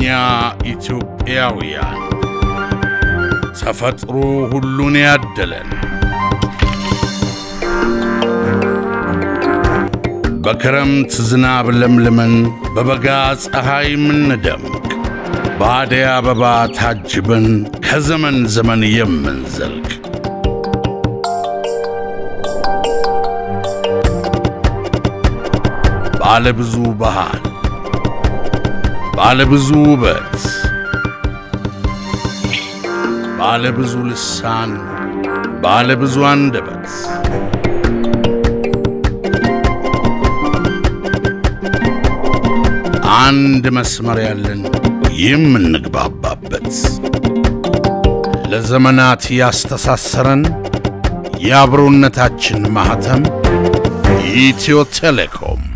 እኛ ኢትዮጵያውያን ተፈጥሮ ሁሉን ያደለን በክረምት ዝናብ ለምልመን በበጋ ፀሐይ ምንደምቅ በአደይ አበባ ታጅበን ከዘመን ዘመን የምንዘልቅ ባለ ብዙ ባህል፣ ባለ ብዙ ውበት፣ ባለ ብዙ ልሳን፣ ባለ ብዙ አንደበት አንድ መስመር ያለን የምንግባባበት ለዘመናት ያስተሳሰረን የአብሮነታችን ማኅተም ኢትዮ ቴሌኮም